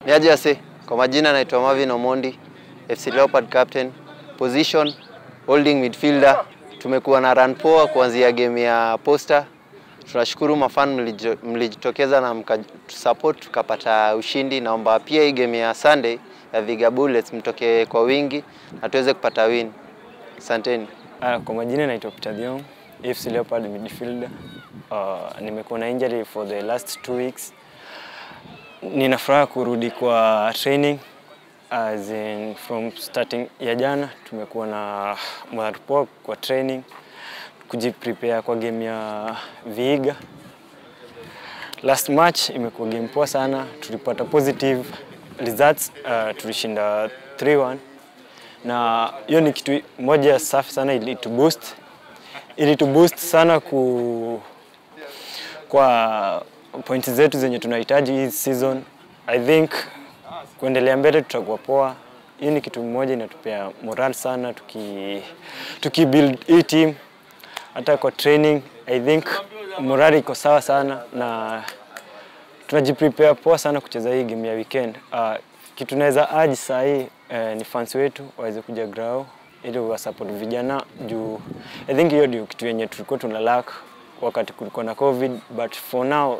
Ni aje ase? Kwa majina naitwa Marvin Omondi, FC Leopard captain, position holding midfielder. Tumekuwa na run poa kuanzia game ya Posta. Tunashukuru mafan mlijo- mlijitokeza na mkatusupport tukapata ushindi. Naomba pia hii game ya Sunday ya Viga Bullets mtoke kwa wingi na tuweze kupata win. Asanteni. Uh, kwa majina naitwa Peter Thiong, AFC Leopard midfielder. Uh, nimekuwa na injury for the last two weeks. Nina furaha kurudi kwa training as in from starting ya jana tumekuwa na morale poa kwa training kujiprepare kwa game ya Vihiga. Last match imekuwa game poa sana, tulipata positive results, uh, tulishinda 3-1 na hiyo ni kitu moja safi sana ilitu boost ilitu boost sana ku kwa pointi zetu zenye tunahitaji hii season. I think kuendelea mbele tutakuwa poa. Hii ni kitu moja inatupea moral sana tuki, tuki build hii team hata kwa training. I think moral iko sawa sana na tunajiprepare poa sana kucheza hii game ya weekend. Uh, kitu naweza aji saa hii eh, ni fans wetu waweze kuja grao ili wasupport vijana juu I think hiyo ndio kitu yenye tulikuwa tuna lack wakati kulikuwa na covid but for now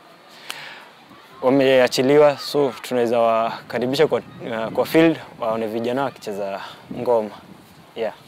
wameachiliwa so tunaweza wakaribisha kwa, uh, kwa field waone vijana wakicheza ngoma yeah.